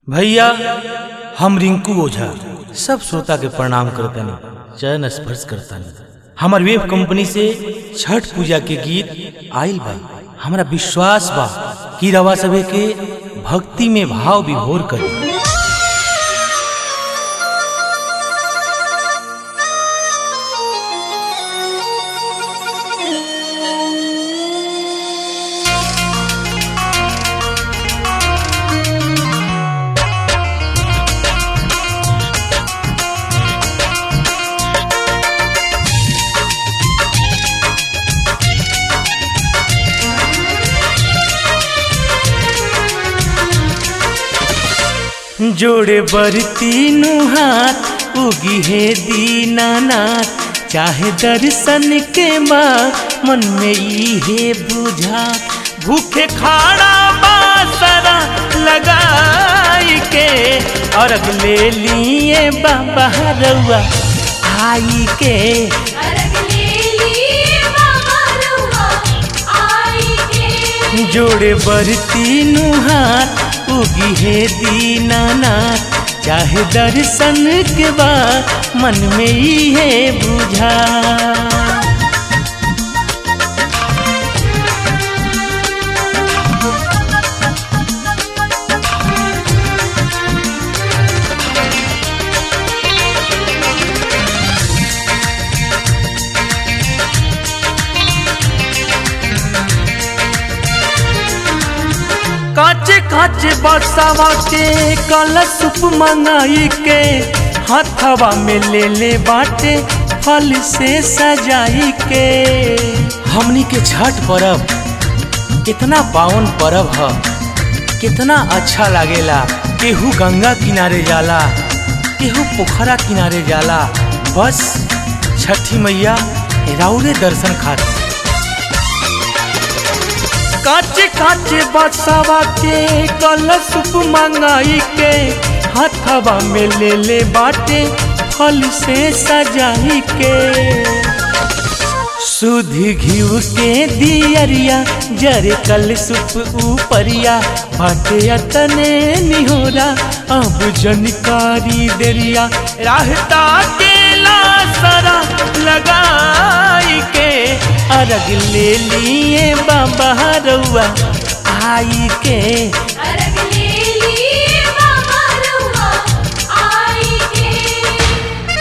भैया हम रिंकू ओझा सब श्रोता के प्रणाम करतनी चरण स्पर्श करतनी हमार वेब कंपनी से छठ पूजा के गीत आइल बा हमरा विश्वास बा कि रवा सभे के भक्ति में भाव विभोर करी जोड़े बरती नु हाथ उगी है दीनानाथ चाहे दर्शन के माँ मन में ई है बुझा भूखे खाड़ा बासरा लगाई के और ले लिए बाबा रउआ आई के अरग ले लिए बाबा रउआ आई के जोड़े बरती नु हाथ उगी है दीनानाथ चाहे दर्शन के बाद मन में ही है बुझा काचे काचे बरसावा के कलश मंगाई के हाथवा में ले ले बाटे फल से सजाई के हमनी के छठ पर्व कितना पावन पर्व ह कितना अच्छा लागेला केहू गंगा किनारे जाला केहू पोखरा किनारे जाला बस छठी मैया राउरे दर्शन खातिर काचे काचे बसावा के कलश मंगाई के हथवा में ले ले बाटे फल से सजाई के सुध घिव के दियरिया जरे कल सुप ऊपरिया बाटे अतने निहोरा अब जनकारी देरिया रहता के लासरा लगाई के अरग ले लिए बाबा रउआ आई के अरग ले लिए बाबा रउआ आई के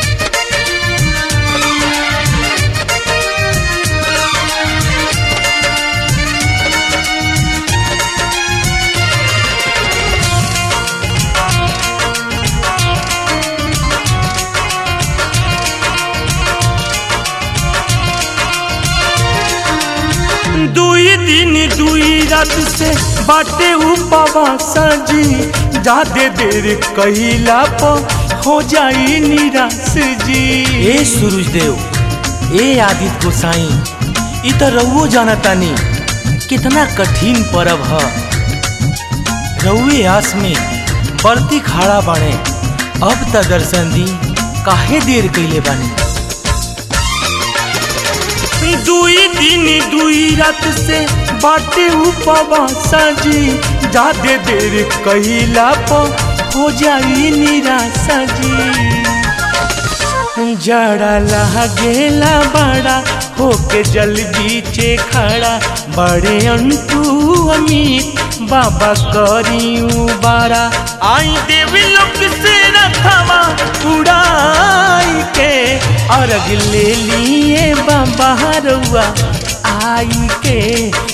दुई दिन दुई रात से बाटे उपवास जी जादे देर कहिला पर हो जाई निराश जी ए सूरज देव ए आदित्य गोसाई इ त रउओ जानतानी कितना कठिन पर्व ह रउए आस में बरती खाड़ा बाणे अब त दर्शन दी काहे देर कइले बानी दुई दिन दुई रात से बाटे उपवास जी जादे देर कहिला पर हो जाई निराशा जी जड़ा लागेला बड़ा होके जल बीचे खड़ा बड़े अंटू अमित बाबा करियू बारा आई देवी लोक से रथवा उड़ाई के अर्घ ले लिए बाबा रउआ आई के